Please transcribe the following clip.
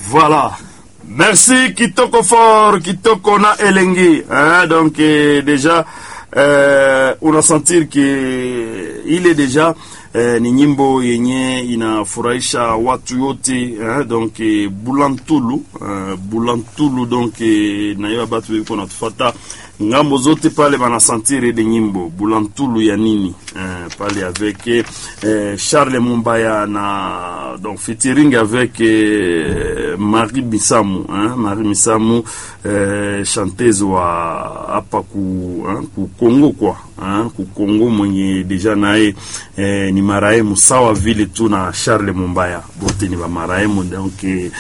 Voilà. Merci Kitoko Fort, Kitoko na Elengi. Hein, donc eh, déjà eh, unasentir que ile deja eh, ni nyimbo yenye inafurahisha watu yote eh, donc eh, Bulantulu eh, Bulantulu donc eh, na hiyo batu biko natufata ngambo zote pale banasentir ile nyimbo Bulantulu ya nini eh, pale avec eh, Charles Mumbaya na donc featuring avec eh, Marie Misamu hein, Marie Misamu eh, chanteuse wa hapa ku, hein, ku Kongo kwa hein, ku Kongo mwenye deja naye eh, ni marehemu sawa vile tu na Charles Mumbaya bote ni ba marehemu donc eh,